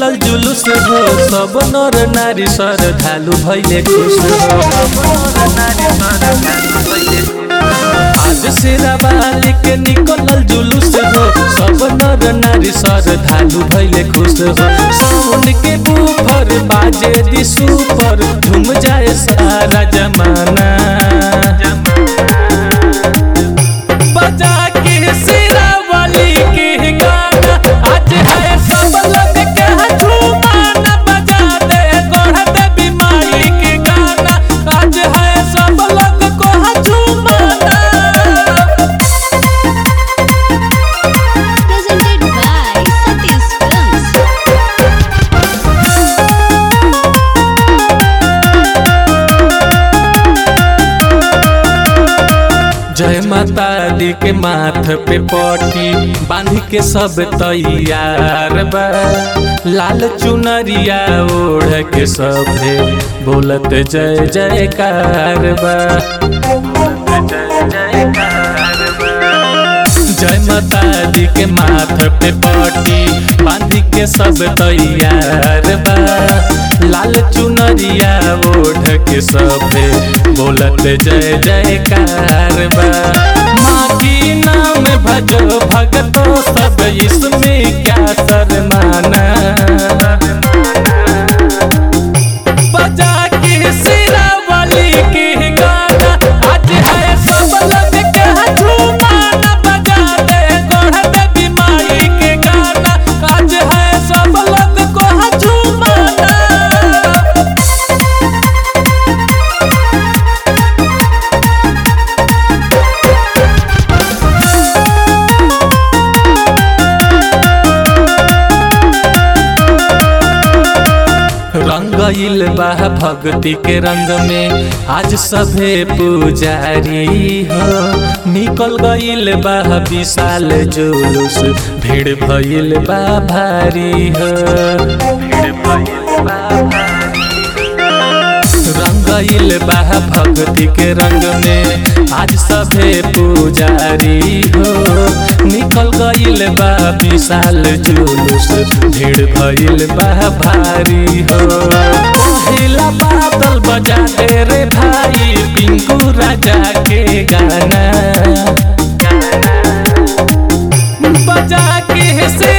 निकलल जुलूस हो सब नर नारी सर धालु भैले खुश हो आज सेरा बाली के निकलल जुलूस हो सब नर नारी सर धालु भैले खुश हो साउंड के बूफर बाजे दी सुपर झूम जाए सारा जमाना बजा के सेरा वाली के गाना आज है सब लोग के झूमाना बजा दे गोढ़ दे बीमारी के गाना आज है सब लोग को झूमाना Presented by Satish Films. जय माता दी के माथ पे पटी बांध के सब तैयार बा लाल चुनरिया ओढ़ के सभे बोलत जय जयकार बा जय माता दी के माथ पे पटी बांध के सब तैयार बा लाल चुनरिया ओढ़ के सभे बोलत जय जयकार बा माँ की नाम भजो भगतो सब इसमें क्या शर्माना बजा के सिरा वाली के गाना आज है सब लोग के झूमाना बजा दे गोढ़ दे बीमारी के गाना आज है सब लोग को झूमाना रंगइल बा भक्ति के रंग में आज सभे पुजारी हो निकल गइल बा विशाल जुलूस भीड़ भइल बा भारी हो भीड़ भइल बा रंगइल बा भक्ति के रंग में आज सभे पुजारी हो निकल गइल बा विशाल जुलूस भीड़ भइल बा भारी हो पहिला बादल बजा दे रे भाई पिंकू राजा के गाना बजा के से